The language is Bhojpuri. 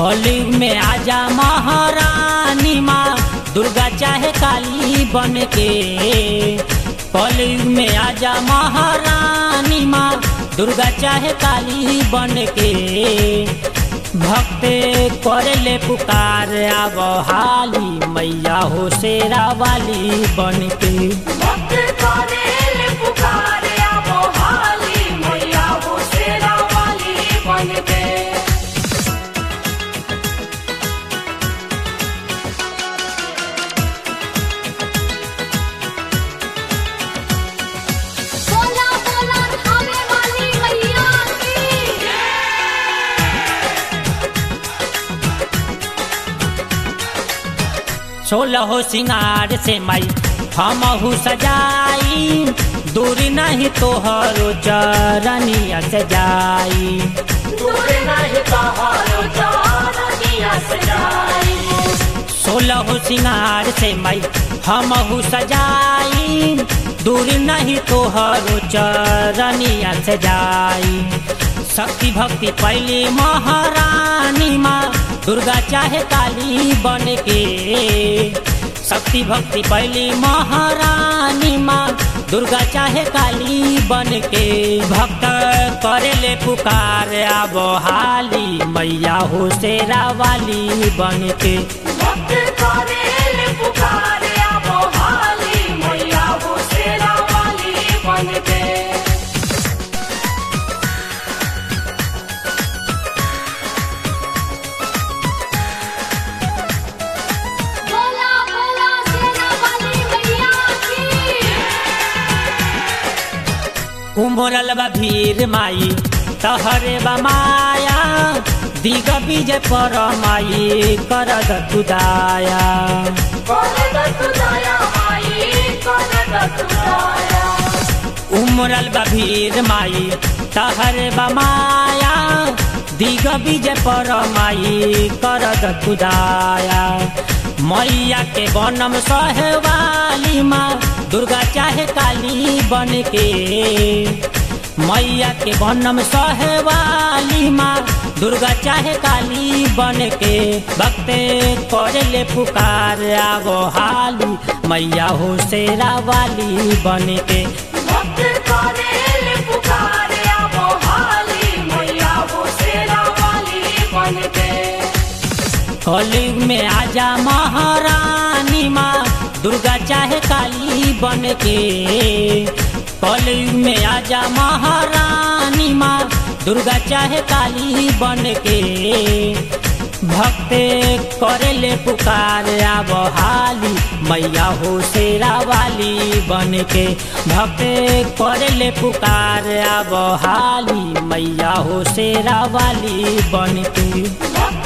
कलयुग में आजा महारानी माँ दुर्गा चाहे काली बन के कलयुग में आजा महारानी माँ दुर्गा चाहे काली बन के भक्त करे ले पुकार आब हाली मैया हो शेरा वाली बन के भक्त करेले पुकारे आवो हाली मैया हो शेरा वाली बनके बोला बोला खावे वाली मैया की सोलह सिंगार से मई हमहू सजाई दूरी नहीं तोहरो चरनिया सजाई दूर नहीं तोहरो चरनिया सजाई सोलह सिंगार से मई हमहू सजाई दूरी नहीं तोहरो चरनिया सजाई शक्ति भक्ति पहली महारानी माँ दुर्गा चाहे काली बन के शक्ति भक्ति पहली महारानी माँ दुर्गा चाहे काली बन के भक्त करे ले पुकार आब हाली मैया हो शेरा वाली बन के भक्त करेले पुकारे आवो हाली मैया हो शेरा वाली बनके बोला बोला शेरा वाली मैया की उमरल बा भीर माई तहरे बा माया दिग विजय पर माई करद तुदाया उमरल बा भीर माई तहरे बा माया दिग विजय पर माई करद तुदाया मैया के बनम सहवाली माँ दुर्गा चाहे काली बन के मैया के बनम सहवाली माँ दुर्गा चाहे काली बन के भक्ते करे ले पुकार आगो हाली मैया हो शेरा वाली बन के कलयुग में आजा महारानी माँ दुर्गा चाहे काली बन के कलयुग में आजा महारानी माँ दुर्गा चाहे काली बन के भक्ते करे ले पुकार आब हाली मैया हो शेरा वाली बन के भक्ते करे ले पुकार आब हाली मैया हो शेरा वाली बन के भक्त